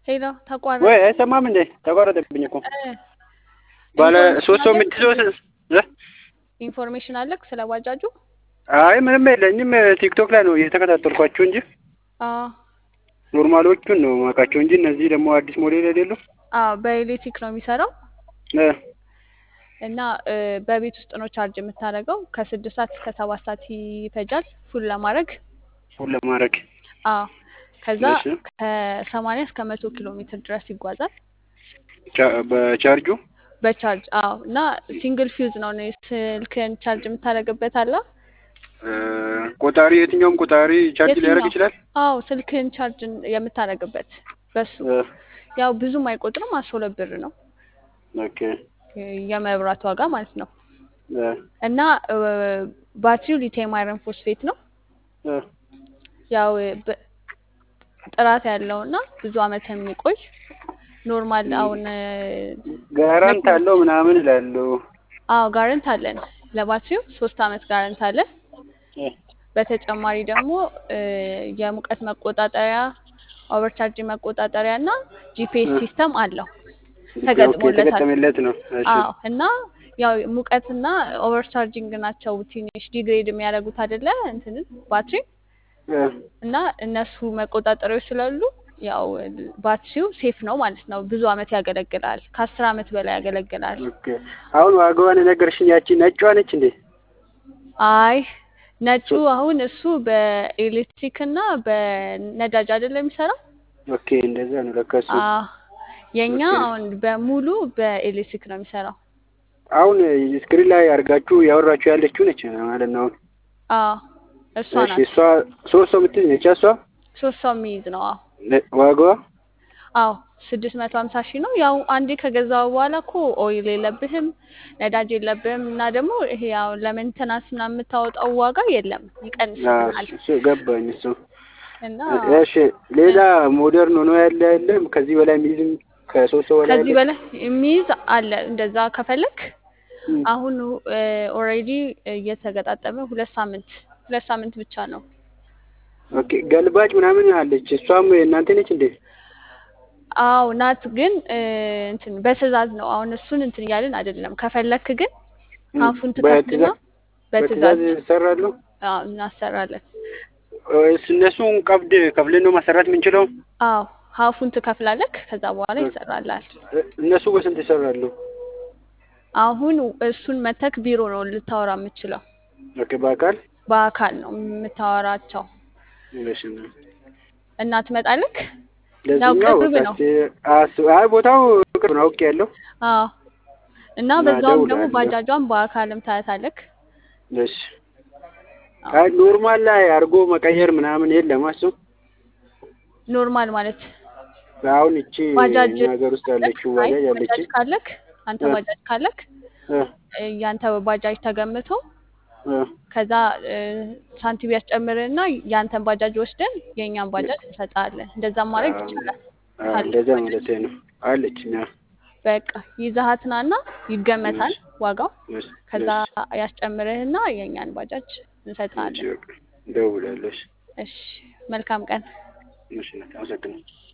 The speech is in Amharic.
ሄሎ ተቋረጠ። ወይ አይሰማም እንዴ? ተቋረጠብኝ እኮ እ ባለ ሶስት ሰው ኢንፎርሜሽን የምትይዘው አለክ? ስ- እ? ኢንፎርሜሽን አለክ ስለ ባጃጁ? አይ ምንም የለኝም። ቲክቶክ ላይ ነው እየተከታተልኳቸው እንጂ አዎ ኖርማሎቹን ነው ማውቃቸው እንጂ እነዚህ ደግሞ አዲስ ሞዴል አይደሉ። አዎ በኤሌክትሪክ ነው የሚሰራው እ እና እ በቤት ውስጥ ነው ቻርጅ የምታደርገው። ከስድስት ሰዓት እስከ ሰባት ሰዓት ይፈጃል ፉል ለማድረግ። ሁሉ ለማድረግ አዎ ከዛ እሺ። ከሰማንያ እስከ መቶ ኪሎ ሜትር ድረስ ይጓዛል ቻ- በቻርጁ በቻርጅ። አዎ እና ሲንግል ፊውዝ ነው ነው ስልክን ቻርጅ የምታደርግበት አለ። እ፣ ቆጣሪ የትኛውም ቆጣሪ ቻርጅ ሊያደርግ የትኛው? ይችላል። አዎ ስልክን ቻርጅ የምታደርግበት በሱ እ፣ ያው ብዙም አይቆጥርም። አስራ ሁለት ብር ነው ኦኬ የመብራት ዋጋ ማለት ነው። እ፣ እና እ፣ ባትሪው ሊቲየም አይረን ፎስፌት ነው። እ፣ ያው በ- ጥራት ያለው እና ብዙ አመት የሚቆይ ኖርማል አሁን እ፣ ጋራንት አለው ምናምን ይላሉ። አዎ ጋረንት አለን ለባትሪው ሶስት አመት ጋረንት አለን። እ፣ በተጨማሪ ደግሞ እ፣ የሙቀት መቆጣጠሪያ ኦቨርቻርጅ መቆጣጠሪያ እና ጂፒኤስ እ። ሲስተም አለው ኦኬ ተገጥሞለታል። የተገጠመለት ነው። እሺ አዎ እና ያው ሙቀትና ኦቨርቻርጂንግ ናቸው ትንሽ ዲግሬድ የሚያደርጉት አይደለ እንትንን ባትሪ እ፣ እና እነሱ መቆጣጠሪያዎች ስላሉ ያው ባትሪው ሴፍ ነው ማለት ነው። ብዙ አመት ያገለግላል። ከአስር አመት በላይ ያገለግላል። ኦኬ አሁን ዋጋዋን የነገርሽኝ ያቺ ነጯ ነች እንዴ? አይ ነጩ አሁን እሱ በኤሌክትሪክ እና በነዳጅ አይደለም የሚሰራው። ኦኬ እንደዛ ነው ለካ እሱ። አዎ የኛ ኦኬ። አሁን በሙሉ በኤሌክትሪክ ነው የሚሰራው። አሁን ስክሪን ላይ አድርጋችሁ ያወራችሁ ያለችው ነች ማለት ነው። አሁን አዎ እሷ እሺ ናት። እሷ ሶስት ሰው የምትይዝ ነች እሷ ሶስት ሰው የሚይዝ ነው። አዎ ለ- ዋጋዋ አዎ ስድስት መቶ ሀምሳ ሺህ ነው። ያው አንዴ ከገዛው በኋላ እኮ ኦይል የለብህም ነዳጅ የለብህም እና ደግሞ ይሄ ያው ለሜንተናንስ ምናምን የምታወጣው ዋጋ የለም አዎ፣ ይቀንስልናል። እሱ ገባኝ እሱ። እና እሺ ሌላ ሞደርን ሆኖ ያለ የለም ከዚህ በላይ የሚይዝም ከሶስት ሰው በላይ ከዚህ ያለ በላይ የሚይዝ አለ። እንደዛ ከፈለክ እም፣ አሁን ኦልሬዲ እየተገጣጠመ ሁለት ሳምንት ሁለት ሳምንት ብቻ ነው። ኦኬ ገልባጭ ምናምን አለች እሷም እናንተ ነች እንዴ? አዎ ናት፣ ግን እ፣ እንትን በትዕዛዝ ነው። አሁን እሱን እንትን እያልን አይደለም። ከፈለክ ግን እም፣ አፉን ትከፍትና በትዕዛዝ በትዕዛዝ በትዕዛዝ ይሰራሉ አዎ እናሰራለን። ወይስ እነሱን ቀብድ ከፍለን ነው ማሰራት የምንችለው? አዎ ሀፉን ትከፍላለክ፣ ከዛ በኋላ ይሰራላል። እ- እነሱ በስንት ይሰራሉ? አሁን እሱን መተክ ቢሮ ነው ልታወራ የምችለው። ኦኬ በአካል በአካል ነው የምታወራቸው እሺ ነው። እና ትመጣለክ። ያው ለዚህኛው ቅርብ ነው። ታክሲ አስ- አይ ቦታው ቅርብ ነው አውቄ ያለው አዎ እና እና በዛውም ደግሞ እደውላለሁ። ባጃጇን በአካልም ታያታለክ። እሺ አይ ኖርማል ላይ አድርጎ መቀየር ምናምን የለም እሱ ኖርማል ማለት አሁን እቺ ባጃጅ እኛ ሀገር ውስጥ ያለችው አይ ባጃጅ ያለች ባጃጅ ካለክ አንተ እ፣ ባጃጅ ካለክ እ፣ እ፣ ያንተ ባጃጅ ተገምቶ እ፣ ከዛ እ፣ ሳንቲም ያስጨምርና ያንተን ባጃጅ ወስደን የእኛን ባጃጅ እንሰጣለን። እንደዛም ማድረግ አዎ፣ ይቻላል። አዎ፣ ካለክ እንደዛ ባጃጅ ማለት ነው አለች እኛ በቃ ይዘሃትናና ይገመታል እሺ ዋጋው። እሺ ከዛ እሺ ያስጨምርህና የእኛን ባጃጅ እሺ እንሰጣለን። በቃ እደውላለሁ። እሺ እሺ መልካም ቀን። እሺ አመሰግናለሁ።